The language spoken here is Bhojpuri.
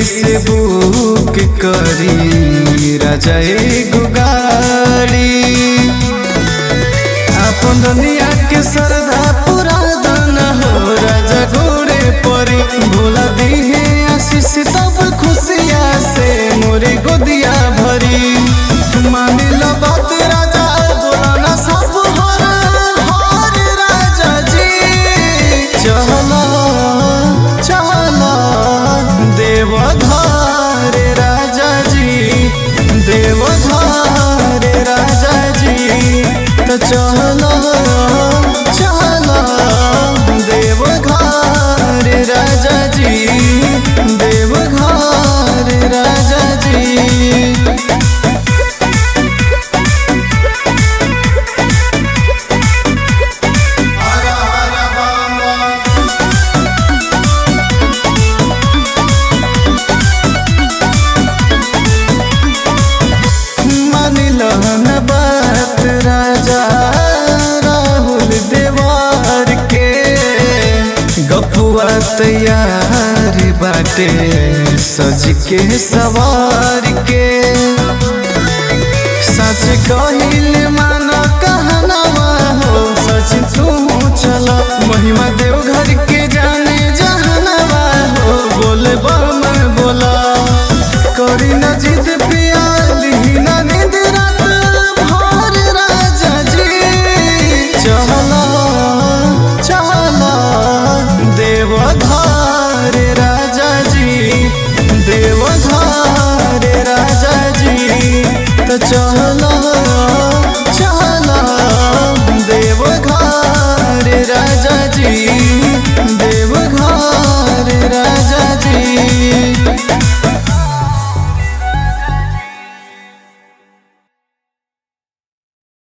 से बुक करी राजा एगो गाड़ी अपन दुनिया के सरदा पूरा दाना हो राजा घोड़े परी भोला दिहे आशीष तब खुशिया से मोरे गोदिया भरी मानिल बात राजा बोला ना सब हर हर राजा जी चला चला देवधार राजा जी देवधार राजा जी तो चला चला देवघर राजा जी देवघर राजा जी मानिलन बात राजा राहुल देवार के गपुआ तैयार बाटे सज के सवार के सच कहिल माना कहनावा हो सच तू चला महिमा देवघर के जाने जहनवा हो बोले बम बोला करी न जिद पियाली न नींद रात भर राजा जी चला चला देवधार राजा जी देवधार राजा जी तो चला